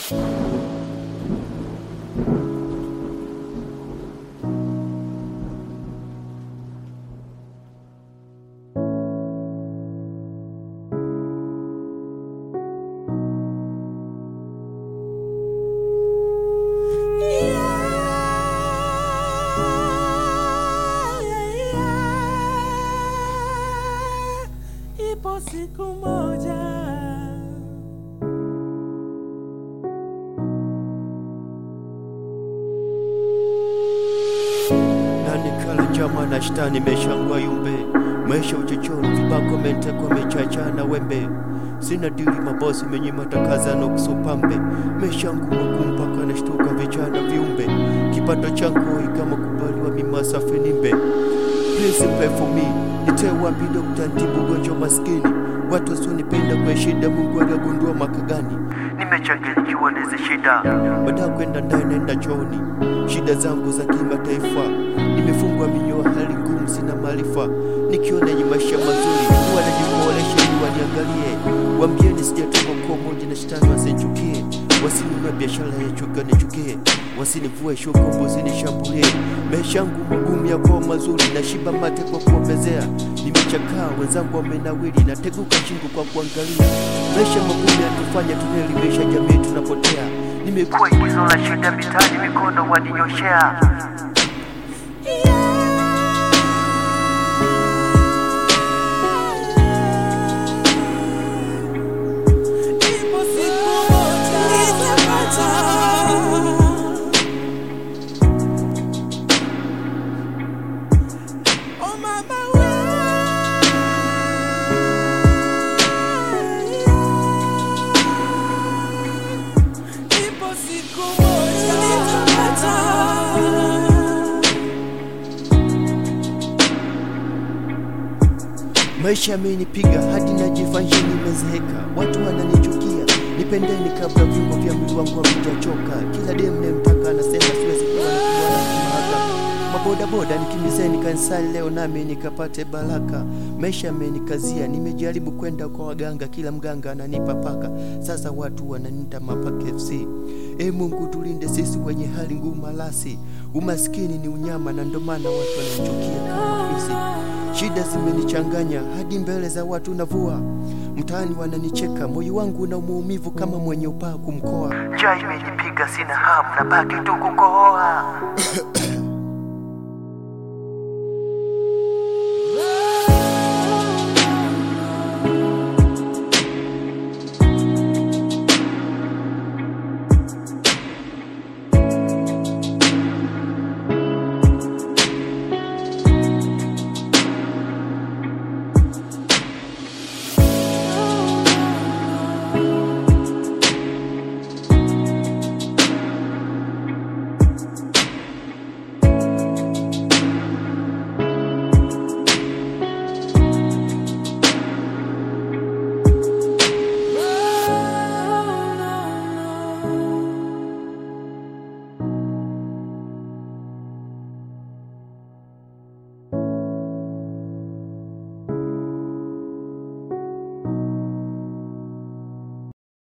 Ipo siku moja nani kala chama na shtani meshangwa yumbe maisha uchochoro vibako mentekwa mechachana wembe sina dili mabosi menyima takazano kusupambe meshangu makumpaka na shtuka vichana viumbe kipato changu ikama kubaliwa mimasafi nimbe Please pray for me nitoe wapi dokta ntibu ugonjwa maskini watu wasionipenda kwa shida mungu aliagundua mwaka gani nimechanganyikiwa nezi shida baada ya kwenda ndani naenda chooni shida zangu za kimataifa nimefungwa minyoo hali ngumu sina maarifa nikiona yenye maisha mazuri huwa najikuolesha ili waniangalie wambieni sijatoka kwa moja na shetani wasinchukie wasinunua biashara ya chuka nichukie wasinivue shuko wasinishambulie maisha yangu magumu yakuwa mazuri na shiba mate kwa kuombezea nimechakaa wenzangu wamenawili na teguka shingo kwa kuangalia maisha magumu yanatufanya tunaelimisha jamii tunapotea nimekuwa igizo la shida mitaani mikono waninyoshea Ipo siku moja nitapata Oh mama we Ipo siku moja nitapata Maisha yamenipiga hadi najifanya nimezeeka, watu wananichukia. Nipendeni kabla viungo vya mwili wangu havijachoka. Kila dem nemtaka anasema siwezi kuwa na kubwana kimahaka. Mabodaboda nikimbizeni kanisani leo nami nikapate baraka. Maisha yamenikazia, nimejaribu kwenda kwa waganga, kila mganga ananipa paka. Sasa watu wananiita mapaka FC. E Mungu tulinde sisi wenye hali ngumu alasi. Umaskini ni unyama na ndo maana watu wananichukia kama fisi. Shida zimenichanganya hadi mbele za watu navua, mtaani wananicheka, moyo wangu na maumivu kama mwenye upaa kumkoa. Njaa imenipiga, sina hamu, nabaki tu kukohoa.